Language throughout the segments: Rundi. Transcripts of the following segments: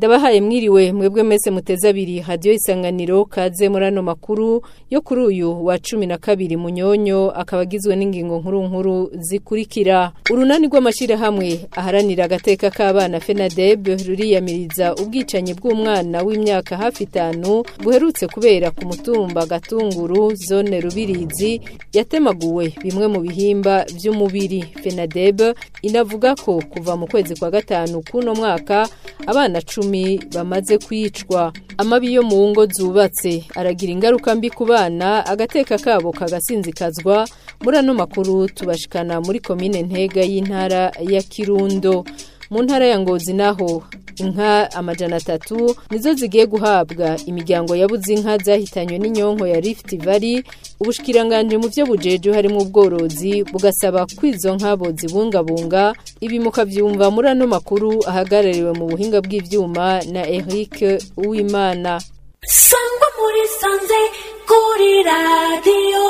ndabahaye mwiriwe mwebwe mese muteze abiri hadiyo isanganiro kaze muri ano makuru yo kuri uyu wa cumi na kabiri munyonyo akaba agizwe n'ingingo nkuru nkuru zikurikira urunani rw'amashyirahamwe aharanira agateka k'abana fenadeb ruriyamiriza ubwicanyi bw'umwana w'imyaka hafi itanu buherutse kubera ku mutumba gatunguru zone rubirizi yatemaguwe bimwe mu bihimba by'umubiri fenadeb inavuga ko kuva mu kwezi kwa gatanu k'uno mwaka abana cumi bamaze kwicwa amabi yo mu ngo zubatse aragira ingaruka mbi ku bana agateka kabo kagasinzikazwa muri ano makuru tubashikana muri komine ntega y'intara ya kirundo mu ntara ya ngozi naho inka amajana atatu nizo zigiye guhabwa imiryango yabuze inka zahitanywe n'inyonko ya Rift Valley ubushikiranganje mu byo bujeje harimo ubworozi bugasaba kwizo nkabo zibungabunga ibi mukavyumva muri ano makuru ahagarariwe mu buhinga bw'ivyuma na Eric Uwimana sangwa muri sanze kuri radio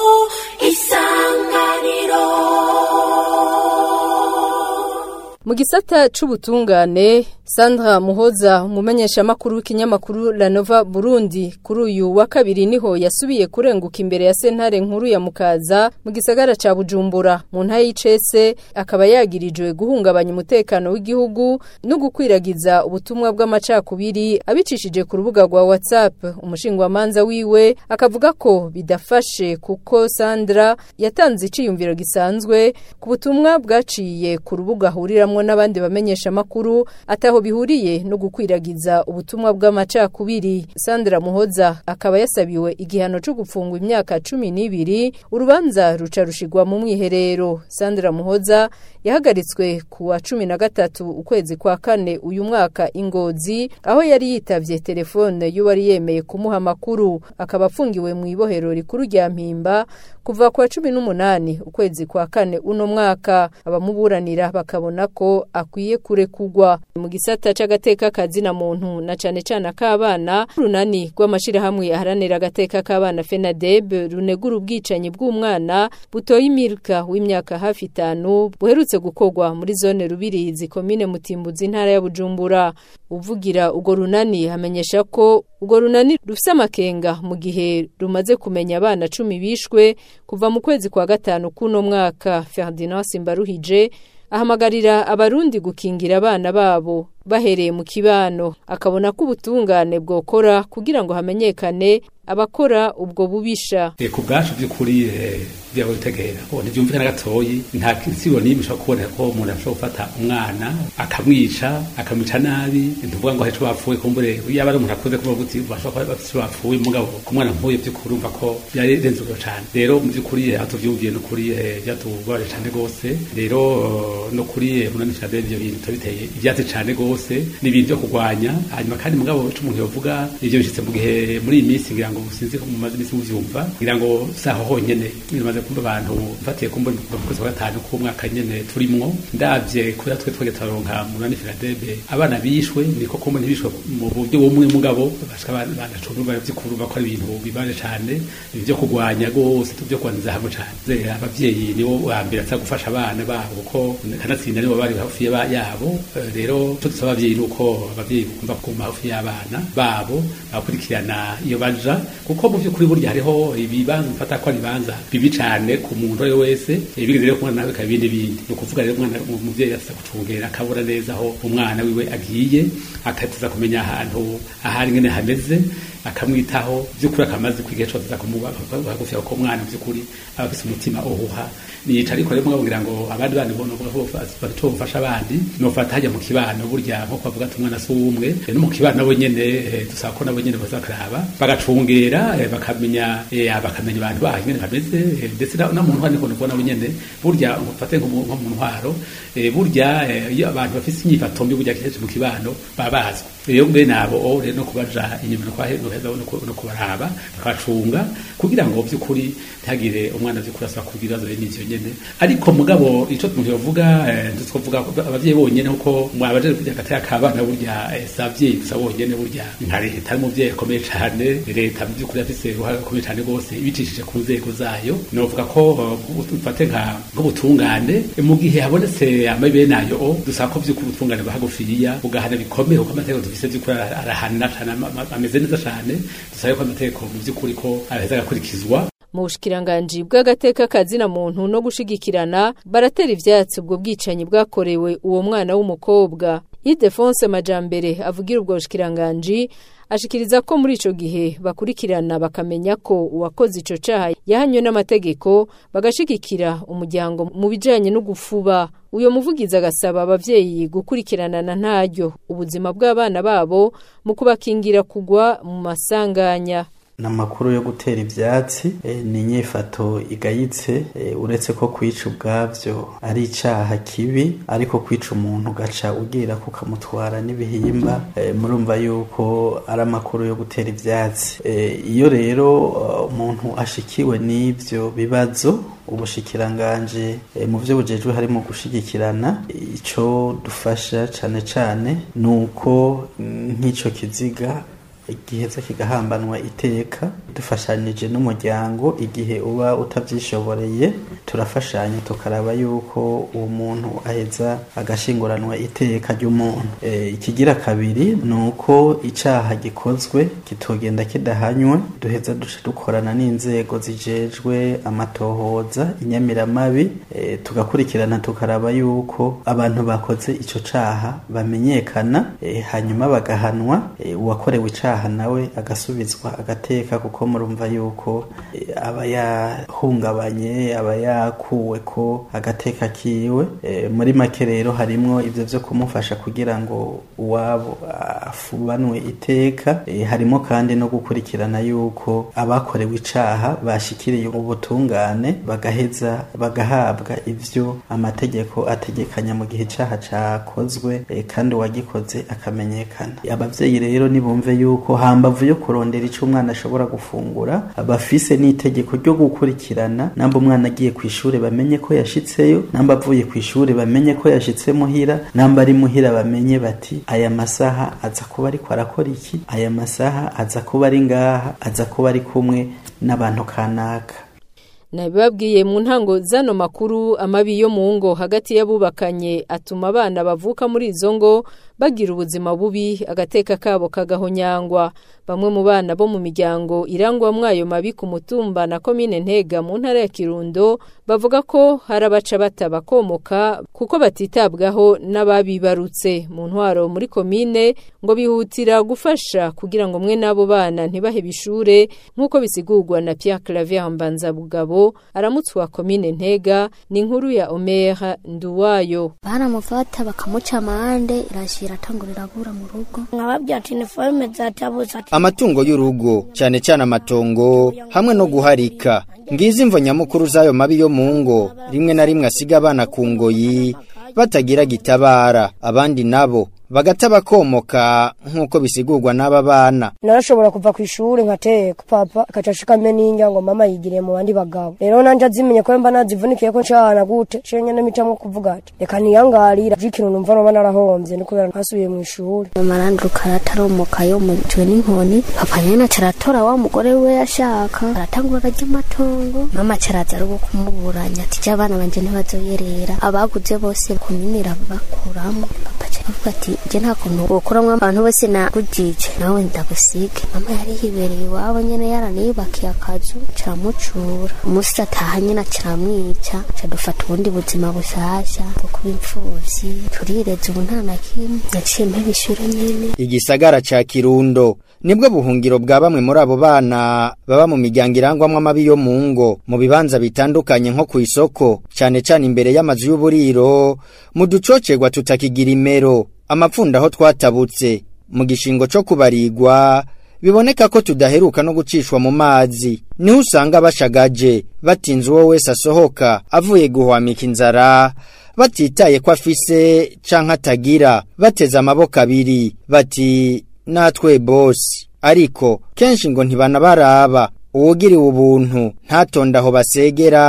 isanganiro Mu gisata c'ubutungane Sandra Muhoza umumenyesha makuru w'ikinyamakuru La Nova Burundi kuri uyu wa kabiri niho yasubiye kurenguka imbere ya sentare nkuru ya Mukaza mu gisagara ca Bujumbura mu nta y'icese akaba yagirijwe guhungabanya umutekano w'igihugu no gukwiragiza ubutumwa bw'amacakubiri abicishije ku rubuga rwa WhatsApp umushingwa manza wiwe akavuga ko bidafashe kuko Sandra yatanze iciyumviro gisanzwe ku butumwa bwaciye ku rubuga huriramwo n'abandi bamenyesha makuru ataho bihuriye no gukwiragiza ubutumwa bw'amacakubiri Sandra Muhoza akaba yasabiwe igihano cyo gufungwa imyaka cumi n'ibiri urubanza ruca rushigwa mu mwiherero Sandra Muhoza yahagaritswe ku wa cumi na gatatu ukwezi kwa kane uyu mwaka ingozi aho yari yitavye telefone y'uwari yemeye kumuha amakuru akaba afungiwe mu ibohero rikuru rya mpimba kuva ku wa cumi n'umunani ukwezi kwa kane uno mwaka abamuburanira bakabona ko akwiye kurekugwa mu gisata c'agateka kazina muntu na cane cane ak'abana runani rw'amashirahamwe aharanira agateka k'abana FENADEB runegura ubwicanyi bw'umwana butoye imirika w'imyaka hafi itanu buherutse gukorwa muri zone rubirizi komine mutimbuzi intara ya Bujumbura uvugira ugo runani hamenyesha ko ugo runani rufise amakenga mu gihe rumaze kumenya abana cumi bishwe kuva mu kwezi kwa gatanu kuno mwaka Ferdinand Simbaruhije ahamagarira abarundi gukingira abana babo bahereye mu kibano akabona ko ubutungane bwokora kugira ngo hamenyekane abakora ubwo bubisha ku bwacu by'ukuri byawe bitegera ubu ntibyumvikana gatoyi nta kinsibo n'imwe ushobora kuboneka ko umuntu ashobora gufata umwana akamwica akamwica nabi ntuvuga ngo heco bapfuye kumbure yaba ari umuntu akuze kuvuga uti bashobora kuba bafite bapfuye mugabo ku mwana nk'uyu by'ukuri urumva ko byarenze urwo cyane rero mu by'ukuri aho tuvyumviye n'ukuri byatubabaje cyane rwose rero no kuri munanishira bene ibyo bintu biteye ibyatsi cyane rwose ni ibintu byo kurwanya hanyuma kandi mugabo ico umuntu yovuga ivyo bishitse mu gihe muri iyi minsi ngira ngo sinzi ko mumaze imisi muvyumva ngira ngo saho honyene bimaze kumva abantu mfatiye kumva mu kwezi kwa gatanu k'umwaka nyene turimwo ndavye kubera twe twege turaronka munani Filadebe abana bishwe niko kumva ntibishwe mu buryo bumwe mugabo bashika abana cumi bari vy'ukuru bako ari ibintu bibaje cane ibyo kurwanya rwose byo kwanza hamwe cane abavyeyi nibo ba mbere aza gufasha abana babo kuko kanatsinda nibo bari hafi yabo rero cyo dusaba abavyeyi nuko abavyeyi kumva kuma hafi y'abana babo bakurikirana iyo baja kuko mu by'ukuri burya hariho ibibanza mfata ko ibibanza bibi cyane ku muntu uwo wese ibigeze rero kumwana nawe kabindi bindi ni ukuvuga rero umwana umuvyeyi asa gucungera akabura neza aho umwana wiwe agiye akatuza kumenya ahantu ahari ngene hameze akamwitaho by'ukuri akamaze kwiga cyo tuza kumuba hagufi ko umwana by'ukuri aba afite umutima uhuha niyica ariko rero mubwira ngo abandi bandi bono bafasha bafasha abandi no fata hajya mu kibano burya nko kwavuga ati umwana si umwe no mu kibano nabo nyene dusaba ko nabo nyene bazakaraba bagacungera bakamenya bakamenya abantu baho nyene bameze ndetse na muntu handi kono nabo nyene burya ngufate nko mu ntwaro burya iyo abantu bafite inyifato mbi burya kenshi mu kibano babazwa rero mbe nabo rero no kubaja inyuma no kwaheza no kubaraba bakacunga kugira ngo by'ukuri ntagire umwana by'ukuri asaba kugira ibibazo bene ivyo nyene ariko mugabo ico umuntu yovuga ntitwovuga abavyeyi bonyene kuko mwabaje gatera kabana burya eh, si abavyeyi gusa bonyene burya nka leta ari umuvyeyi akomeye cane leta mu by'ukuri afise uruhare rukomeye cane rwose ibicishije ku nzego zayo novuga ko eh, ufate nka nk'ubutungane eh, mu gihe habonetse amabi bene ayo o, dusaba ko vy'ukuri ubutungane buhagufiya bugahana bikomeye kuko amategeko dufise vy'ukuri ara- arahana cane ama- ama- ameze neza cane dusabe ko amategeko mu vy'ukuri ko araheza agakurikizwa mu bushikiranganji bw'agateka kazina muntu no gushigikirana baratera ivyatsi ubwo bwicanyi bwakorewe uwo mwana w'umukobwa Ildefonse Majambere avugira ubwo bushikiranganji ashikiriza ko muri ico gihe bakurikirana bakamenya ko uwakoze ico caha yahanywe n'amategeko bagashigikira umuryango mu bijanye no gufuba uyo muvugizi agasaba abavyeyi gukurikirana na ntaryo ubuzima bw'abana babo mu kubakingira kugwa mu masanganya n'amakuru yo gutera ivyatsi eh, ni inyifato igayitse eh, uretse ko kwica ubwavyo ari icaha kibi ariko kwica umuntu ugaca ugira kukamutwara n'ibihimba eh, murumva yuko ari amakuru yo gutera ivyatsi eh, iyo rero uh, umuntu ashikiwe n'ivyo bibazo ubushikiranganje eh, mu vyo bujejwe harimo gushigikirana ico dufasha cane cane nuko mm, nk'ico kiziga igiheza kigahambanwa iteka dufashanije n'umuryango igihe uba utavyishoboreye turafashanya tukaraba yuko uwo muntu aheza agashinguranwa iteka ry'umuntu e, ikigira kabiri ni uko icaha gikozwe kitogenda kidahanywe duheza duca dukorana n'inzego zijejwe amatohoza inyamiramabi e, tugakurikirana tukaraba yuko abantu bakoze ico caha bamenyekana e, hanyuma bagahanwa e, uwakorewe icaha nawe agasubizwa agateka kuko murumva yuko e, aba yahungabanye aba yakuwe ko agateka kiwe e, muri make rero harimwo ivyo vyo kumufasha kugira ngo uwabo afubanwe iteka e, harimo kandi no gukurikirana yuko abakorewe icaha bashikiriye ubutungane bagaheza bagahabwa ivyo amategeko ategekanya mu gihe icaha cakozwe e, kandi uwagikoze akamenyekana abavyeyi rero nibumve yuko hambavu yo kurondera ico umwana ashobora gufungura bafise n'itegeko ryo gukurikirana namba umwana agiye ku ishure bamenye ko yashitseyo namba avuye ku ishure bamenye ko yashitse muhira namba ari muhira bamenye bati aya masaha aza kuba ariko arakora iki aya masaha aza kuba ari ngaha aza kuba ari kumwe n'abantu kanaka nabibabwiye mu ntango zano makuru amabi yo mu ngo hagati y'abubakanye atuma abana bavuka muri izo ngo bagira ubuzima bubi agateka kabo kagahonyangwa bamwe mu bana bo mu miryango irangwamwo ayo mabi ku mutumba na komine ntega mu ntara ya kirundo bavuga ko hari abaca batabakomoka kuko batitabwaho n'ababibarutse mu ntwaro muri komine ngo bihutira gufasha kugira ngo mwe n'abo bana ntibahebe ishure nk'uko bisigurwa na Pierre Clavier Mbanzabugabo aramutse wa komine ntega ni inkuru ya Omer Nduwayo baramufata bakamuca amande irashira atangurira abura mu rugo nkababwira ati iniforume zatabuze ati amatungo y'urugo cyane cyane amatongo hamwe no guharika ngizi imvo nyamukuru z'ayo mabi yo mu ngo rimwe na rimwe asiga abana ku ngoyi batagira gitabara abandi nabo bagata bakomoka nk'uko bisigurwa n'aba bana narashobora kuva ku ishuri nkateka papa akaca ashikame n'indya ngo mama yigiriye mu bandi bagabo rero nanje azimenye ko mba nazivunikiye ko ncana gute ciye nyene mitamwo kuvuga ati reka niyangarira ikintu numva noba narahomvye ni kubera ntasubiye mu ishuri mama aranduka arataromoka yomujwe n'inkoni papa nyene aca aratora wa mugore we yashaka aratangura ararya amatongo mama aca araza ari kumuburanya ati ja abana banje ntibazoyerera abaguze bose kuminira bakuramo papa aca avuga ati je nta kuntu wokuramwo abantu bose nagujije nawe ndagusige mama yari yibereye iwabo nyene yaraniyubakiye akazu caramucura umusi ataha nyene acaramwica ca dufata ubundi buzima bushasha bwo kuba impfuvyi turireza ubu nta na kimwe naciye mpeba ishure nyene igisagara ca kirundo nibwo buhungiro bwa bamwe muri abo bana baba mu miryango irangwamwo amabi yo mu ngo mu bibanza bitandukanye nko ku isoko cane cane imbere y'amazu y'uburiro mu ducocerwa tutakigira imero amapfunda aho twatabutse mu gishingo co kubarigwa biboneka ko tudaheruka no gucishwa mu mazi niho usanga bashagaje batinze uwo wese asohoka avuye guhwamika inzara batitaye ko afise canke atagira bateze amaboko abiri bati natwe bosi ariko kenshi ngo ntibanabaraba uwugiriwe ubuntu ntatonde aho basegera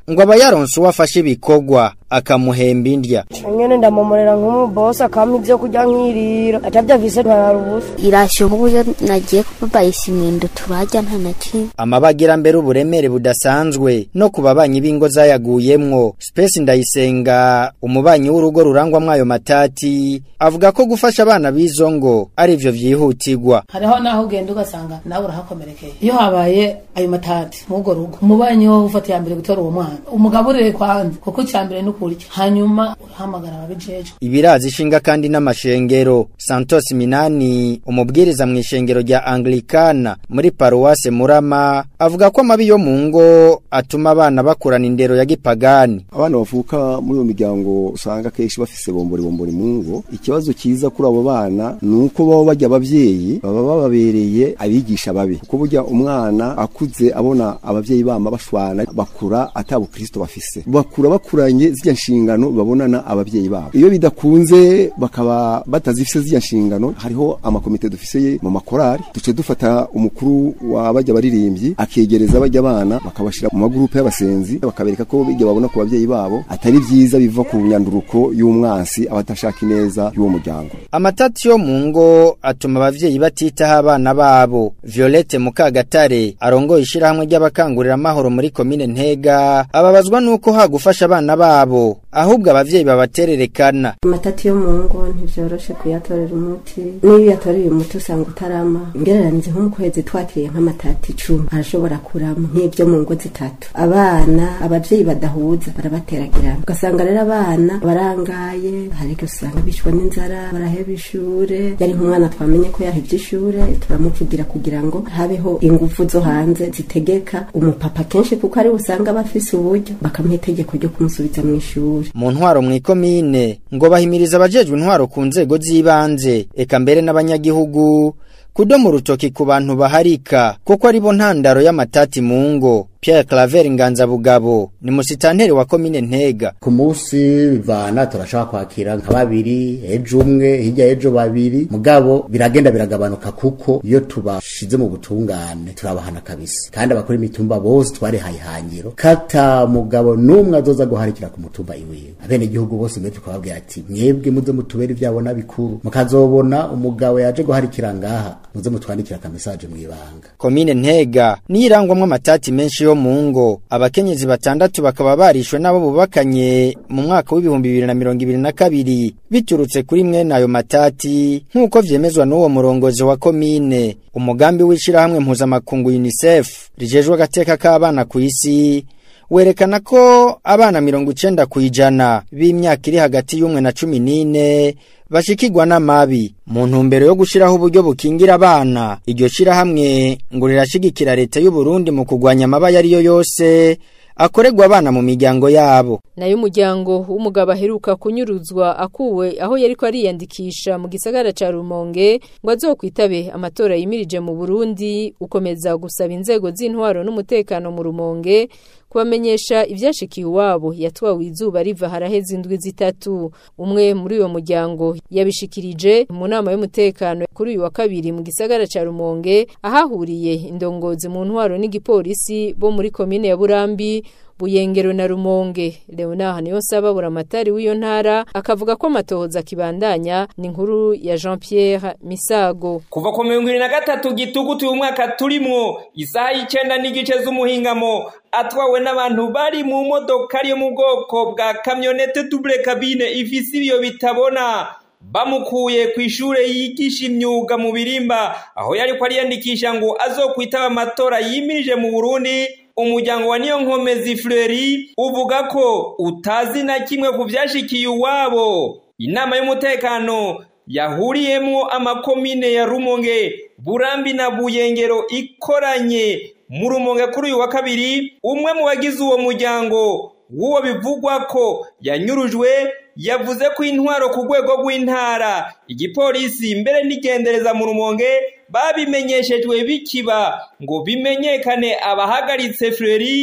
ngo aba yaronse uwafashe ibikorwa akamuhemba indya nyene ndamomorera nk'umubosi akampa ivyo kurya nkirira atavyavise ntararubusa irashyo nk'uburyo nagiye kubabayisha imyendo turajya nta na kimwe amabagira mbere uburemere budasanzwe no ku babanyi b'ingo zayaguyemwo Space Ndayisenga umubanyi w'urugo rurangwamwo ayo matati avuga ko gufasha abana b'izo ngo ari ivyo vyihutirwa hariho naho ugenda ugasanga nawe urahakomerekeye iyo habaye ayo matati mw'urwo rugo umubanyi wo ufata iya mbere gutora uwo mwana umugaburire kwanza kuko icya mbere ni ukurya hanyuma urahamagara ababijejwe ibirazi ishinga kandi n'amashengero Santos Minani umubwiriza mu ishengero rya Anglikana muri paruwase Murama avuga ko amabi yo mu ngo atuma abana bakurana indero ya gipagani abana bavuka muri iyo miryango usanga kenshi bafise bombori bombori mu ngo ikibazo kiza kuri abo bana ni uko baba bajya abavyeyi baba bababereye abigisha babi kuko burya umwana akuze abona abavyeyi bama bashwana bakura ata bukristo bafise bakura bakuranye zirya nshingano babonana abavyeyi babo iyo bidakunze bakaba batazifise zirya nshingano hariho amakomite dufise mu makorari duce dufata umukuru wa bajya baririmbyi akegereza bajya abana bakabashira mu magurupe y'abasenzi bakabereka ko bijya babona ku bavyeyi babo atari vyiza biva ku nyanduruko y'umwansi abatashaka ineza y'uwo muryango amatati yo mu ngo atuma abavyeyi batitaho abana babo Violette Mukagatare arongoye ishirahamwe ry'abakangurira amahoro muri komine Ntega ababazwa nuko hagufasha abana babo ahubwo abavyeyi babatererekana amatati yo mu ngo ntivyoroshe kuyatorera umuti n'iyo uyatoreye umuti usanga utarama ngereranize nko mu kwezi twakiriye nk'amatati icumi arashobora kurama nk'ibyo mu ngo zitatu abana abavyeyi badahuza barabateragirana ugasanga rero abana barangaye hari igihe usanga bishwa n'inzara baraheba ishure yari nk'umwana twamenye ko yahevye ishure turamuvugira kugira ngo habeho ingufu zo hanze zitegeka umupapa kenshi kuko ari usanga bafise uburyo bakamuha itegeko ryo kumusubiza mu ishuri mu ntwaro mu ikomine ngo bahimiriza abajejwe intwaro ku nzego z'ibanze eka mbere n'abanyagihugu kudomo urutoki ku bantu baharika kuko ari bo ntandaro y'amatati mu ngo Pierre Claver Nganza Bugabo ni musitanteri wa komine Ntega ku munsi bivana turashaka kwakira nka babiri ejo umwe hirya ejo babiri mugabo biragenda biragabanuka kuko iyo tubashize mu butungane turabahana kabisa kandi abakora imitumba bose twarihaye ihangiro kata mugabo n'umwe azoza guharikira ku mutumba iwiwe abene igihugu bose mwe tukababwira ati mwebwe muze mutubere ibyabona bikuru mukazobona umugabo yaje guharikira ngaha muze mutwandikira akamesaje mwibanga komine Ntega nirangwamwe amatati menshi yo mu ngo abakenyezi batandatu bakaba barishwe nabo bubakanye mu mwaka w'ibihumbi bibiri na mirongo ibiri na kabiri biturutse kuri mwene ayo matati nk'uko vyemezwa n'uwo murongozi wa komine umugambi w'ishirahamwe mpuzamakungu UNICEF rijejwe agateka k'abana ku isi werekana ko abana mirongo icenda kw'ijana b'imyaka iri hagati y'umwe na cumi n'ine bashikirwa n'amabi mu ntumbero yo gushiraho uburyo bukingira abana iryo shirahamwe ngo rirashigikira leta y'u Burundi mu kugwanya amabaya ariyo yose akorerwa abana mu miryango yabo nayo umuryango w'umugabo aheruka kunyuruzwa akuwe aho yariko ariyandikisha mu gisagara ca Rumonge ngo azokwitabe amatora yimirije mu Burundi ukomeza gusaba inzego z'intwaro n'umutekano mu Rumonge kubamenyesha ivyashikiye iwabo yatwawe izuba riva haraheze indwi zitatu umwe muri uwo muryango yabishikirije mu nama y'umutekano kuri uyu wa kabiri mu gisagara ca Rumonge ahahuriye indongozi mu ntwaro n'igipolisi bo muri komine ya Burambi Buyengero na Rumonge Leonard Niyonsaba buramatari w'iyo ntara akavuga ko amatohoza kibandanya ni inkuru ya Jean Pierre Misago kuva ku mirongo irindwi na gatatu gitugutu uyu mwaka turimwo isaha y'icenda n'igice z'umuhingamo atwawe n'abantu bari mu modoka yo mu bwoko bwa kamyonete double cabine ifise ibiyo bitabona bamukuye ku ishure yigisha imyuga mu birimba aho yariko ariyandikisha ngo azokwitaba amatora yimirije mu Burundi umuryango wa niyo nkomezi Fleury uvuga ko utazi na kimwe ku vyashikiye uwabo inama y'umutekano yahuriyemwo amakomine ya Rumonge Burambi na Buyengero ikoranye mu Rumonge kuri uyu wa kabiri umwe mu bagize uwo muryango w'uwo bivugwa ko yanyurujwe yavuze ko intwaro ku rwego rw'intara igipolisi mbere n'igendereza mu rumonge babimenyeshejwe bikiba ngo bimenyekane abahagaritse Fleury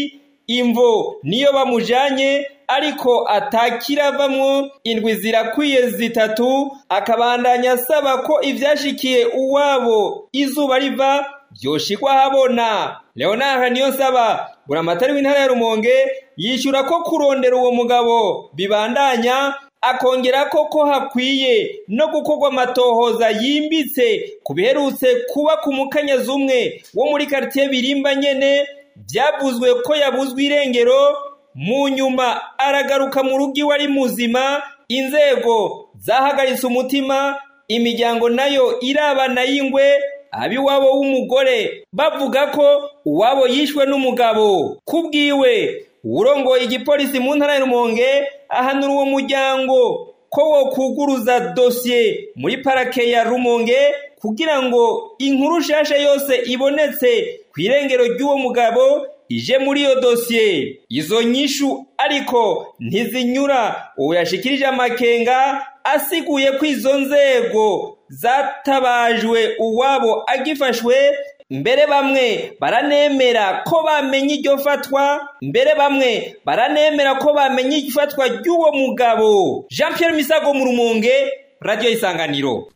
imvo niyo bamujanye ariko atakiravamwo indwi zirakwiye zitatu akabandanya asaba ko ivyashikiye uwabo izuba riva vyoshikwa habona leonard niyonsaba buramatari w'intara ya rumonge yishyura ko kurondera uwo mugabo bibandanya akongera ko ko hakwiye no gukorwa amatohoza yimbitse ku biherutse kuba ku mukanyazi umwe wo muri karitiye birimba nyene byavuzwe ko yabuzwe irengero mu nyuma aragaruka mu rugo iwe ari muzima inzego zahagaritse umutima imiryango nayo irabana y'ingwe abiwabo w'umugore bavuga ko uwabo yishwe n'umugabo kubwiwe urongoye igipolisi mu ntara ya rumonge ahanura uwo muryango ko wo kuguruza dosiye muri parake ya rumonge kugira ngo inkuru nshasha yose ibonetse ku irengero ry'uwo mugabo ije muri iyo dosiye izo nyishu ariko ntizinyura uwo yashikirije amakenga asiguye ko izo nzego zatabajwe uwabo agifashwe mbere bamwe baranemera ko bamenye iryo fatwa mbere bamwe baranemera ko bamenye ifatwa ry'uwo mugabo jean Pierre misago mu rumonge radiyo isanganiro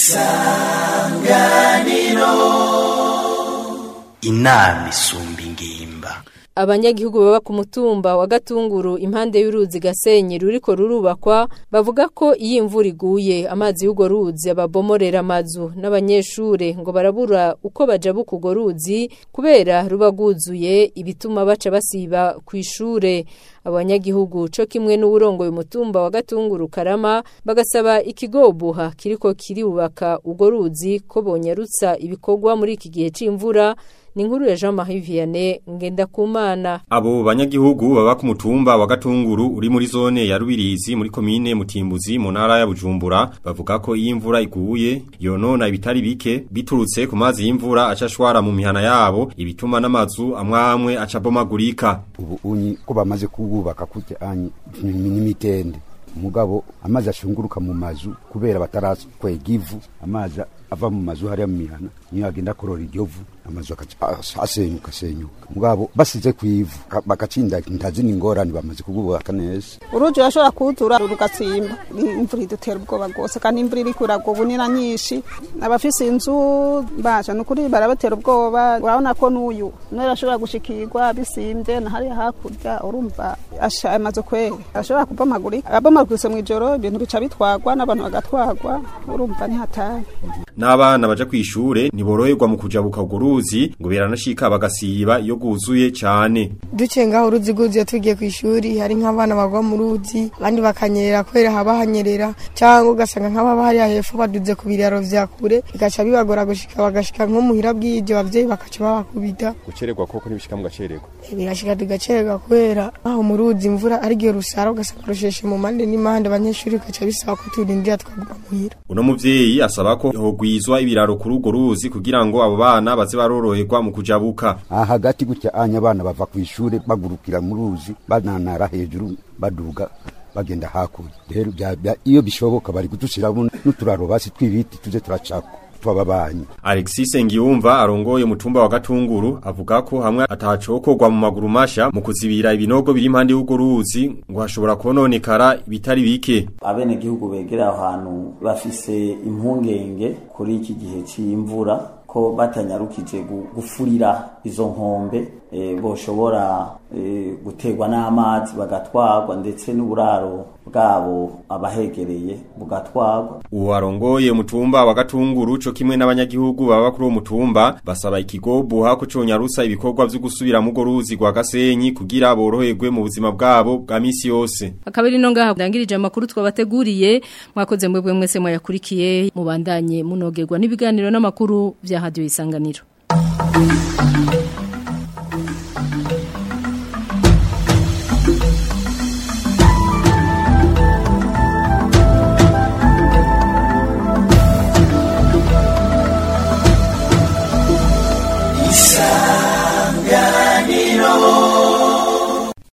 isanganiro inama isumba ingimba abanyagihugu baba ku mutumba wa gatunguru impande y'uruzi gasenyi ruriko rurubakwa bavuga ko iyo imvura iguye amazi y'urwo ruzi ababomorera amazu n'abanyeshure ngo barabura uko bajabuka urwo ruzi kubera ruba rwuzuye ibituma baca basiba ku ishure abanyagihugu co kimwe n'uwurongoye umutumba wa gatunguru karama bagasaba ikigobuha kiriko kirubaka urwo ruzi ko bonyarutsa ibikorwa muri iki gihe c'imvura ni inkuru ya Jean Marie Vianney Ngendakumana Abo banyagihugu baba ku mutumba wa Gatunguru uri muri zone ya Rubirizi muri komine Mutimbuzi mu ntara ya Bujumbura bavuga ko iyi imvura iguye yonona ibitari bike biturutse ku mazi y'imvura acashwara mu mihana yabo ibituma n'amazu amwe amwe acabomagurika ubu unyi ko bamaze kububaka kujya anyi n'imitende umugabo amazi ashunguruka mu mazu kubera batarakwega ivu amazi ava mu mazu hariya mu mihana niyo agenda korora iryo vu amazu asenyuka asenyuka mugabo basize ku ivu bagacinda ntazi n'ingorane bamaze kububaka neza uruji urashobora kuwutura rugatsimba imvura idutera ubwoba rwose kandi imvura iri kuragwa ubunira nyinshi abafise inzu basha ni ukuri barabatera ubwoba urabona ko n'uyu nawe arashobora gushikirwa bisimbye na hariya hakurya urumva asha amaze kwera arashobora kubomagurika abomaguritse mu ijoro ibintu bica bitwagwa n'abantu bagatwagwa urumva ntihatari n'abana baja kwishure ntiboroherwa mu kujabuka urwo ruzi ngo beranashika bagasiba iyo guzuye cyane duciye ngaho uruzi rwuzuye tugiye ku ishuri hari nk'abana bagwa mu ruzi abandi bakanyerera kubera haba hanyerera cyangwa ugasanga nk'ababa hariya hepfo baduze ku biraro vya kure bigaca bibagora gushika bagashika nko muhira bw'ibyo abavyeyi bakaca babakubita gucererwa koko ntibishika mugacererwa birashika tugacererwa kubera aho mu ruzi imvura ari gihe rusara ugasanga rusheshe mu mande n'impande abanyeshuri bigaca bisaba ko turindira twaguma muhira uno muvyeyi asaba ko hogwizwa ibiraro kuri urwo ruzi kugira ngo abo bana baze baroroherwa mu kujabuka aha hagati gutya anya abana bava ku ishure bagurukira mu ruzi bananara hejuru baduga bagenda hakurya rero iyo bishoboka bari kudushiramo n'uturaro basi tw'ibiti tuze turacako twababanyi Alexis Ngiyumva arongoye mutumba wa Gatunguru avuga ko hamwe atacokorwa mu maguru masha mu kuzibira ibinogo biri impande y'ugo ruzi ngo hashobora kononekara bitari bike abene gihugu begera aho hantu bafise impungenge kuri iki gihe c'imvura ko batanyarukije gufurira izo nkombe e, boshobora e, guterwa n'amazi bagatwarwa ndetse n'uburaro bwabo abahegereye bugatwarwa uwo arongoye umutumba wa Gatunguru co kimwe n'abanyagihugu baba kuri uwo mutumba basaba ikigobuha ko conyarusa ibikorwa vyo gusubira mu ruzi rwa Gasenyi kugira boroherwe mu buzima bwabo bwa misi yose akabiri no ngaha ndangirije amakuru twabateguriye mwakoze mwebwe mwese mwayakurikiye mubandanye munogerwa n'ibiganiro n'amakuru vya radio isanganiro